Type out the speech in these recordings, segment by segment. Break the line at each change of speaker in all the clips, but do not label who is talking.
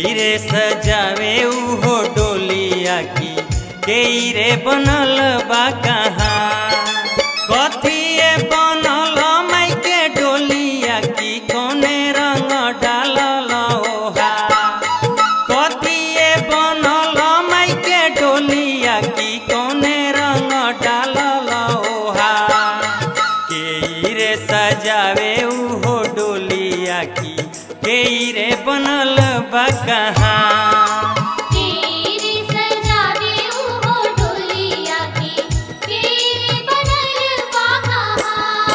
रे सजावे उहो डोलिया की के रे बनल बा कहाँ कथिए बनल माई के डोलिया की कोने रंग डालल ओहा कथिए बनल माई के डोलिया की कोने रंग डालल ओहा के रे सजावे उहो डोलिया की के रे बनल बा कहाँ
तेरे सजावे उहो डोलिया की तेरे बनल बाकहा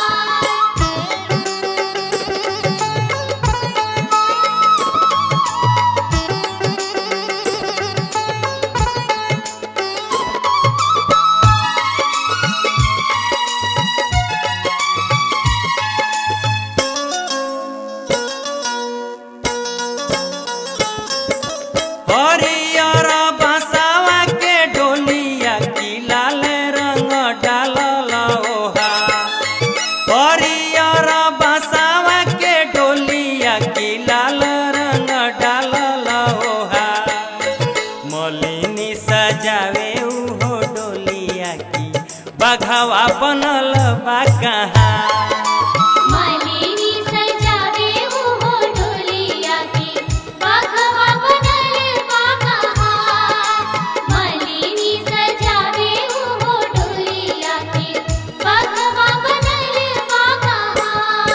हरियर बसावा के डोलिया की लाल रंग डालल ओहा हरियर बसावा के डोलिया की लाल रंग डालल ओहा मलिनी सजावे उहो डोलिया की बघवा बनल बा कहाँ
मलिनी सजावे उहो डोलिया की बाकहा बनल बाकहा मलिनी सजावे उहो डोलिया की बाकहा बनल बाकहा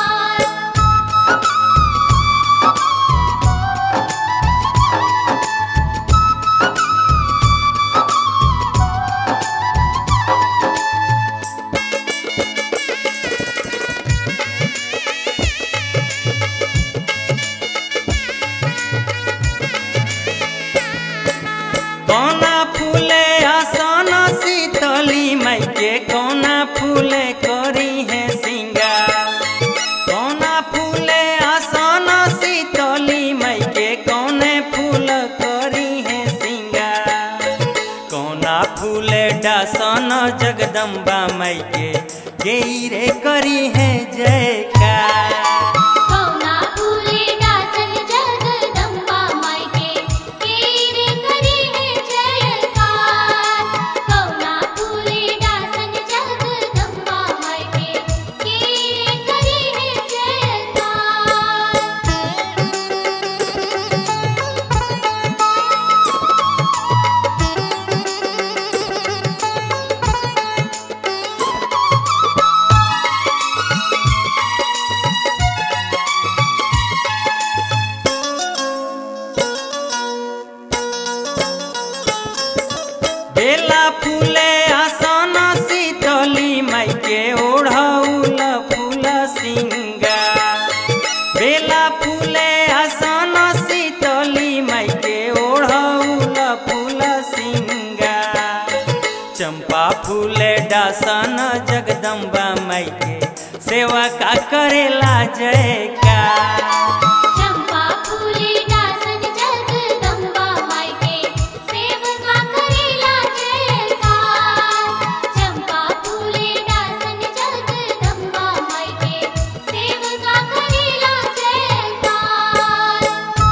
कोना फूले आसन शीतली माई के कोना फूले करी है सिंगार कोना फूले आसन शीतली माई के कोने फूल करी है सिंगार कोना फूले डासन जगदम्बा माई के गेरे करी है जयकार
कौना फूले डासन जगदम्बा माई के तेरे करी है जयकार कौना फूले डासन जगदम्बा माई के तेरे करी है जयकार
बेला फूले आसन शीतली माई के ओढ़ौल फूल सिंगार बेला फूले आसन शीतली माई के ओढ़ौल फूल सिंगार चंपा फूले डासन जगदम्बा माई के सेवा का करेला जयकार
चंपा फूले डासन जगदम्बा माई के सेवका करेला जयकार चंपा फूले डासन जगदम्बा माई के सेवका करेला जयकार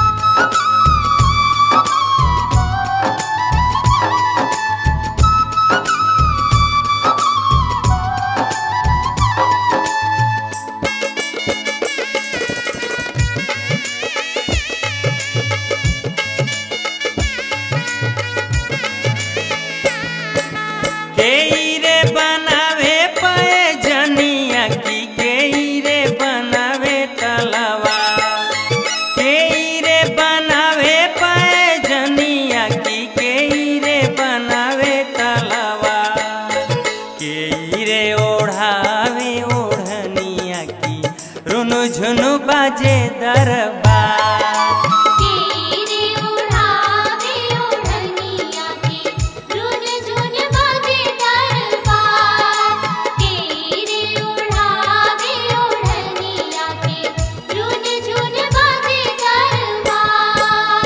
केई रे बनावे पए जनिया की केई रे बनावे तलवा केई रे बनावे पए जनिया की केई रे बनावे तलवा केई रे ओढ़ावे ओढ़निया की रुनु झुनु बाजे दरबार
तेरे उड़ावे ओढ़निया की रुन झुन बाजे दरबार तेरे उड़ावे ओढ़निया की रुन झुन बाजे दरबार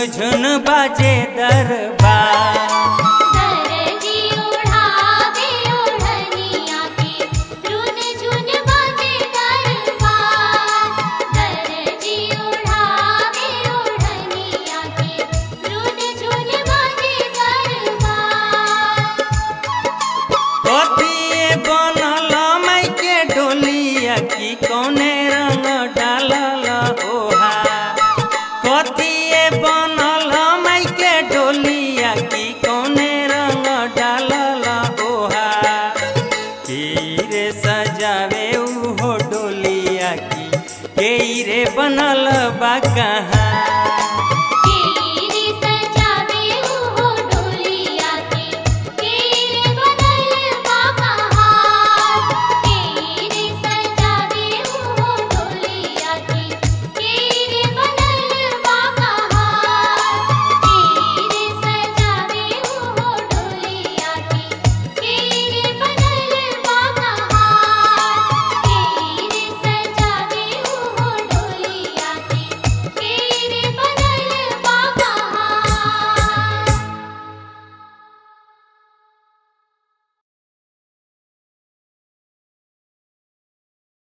झुन बाजे दरबार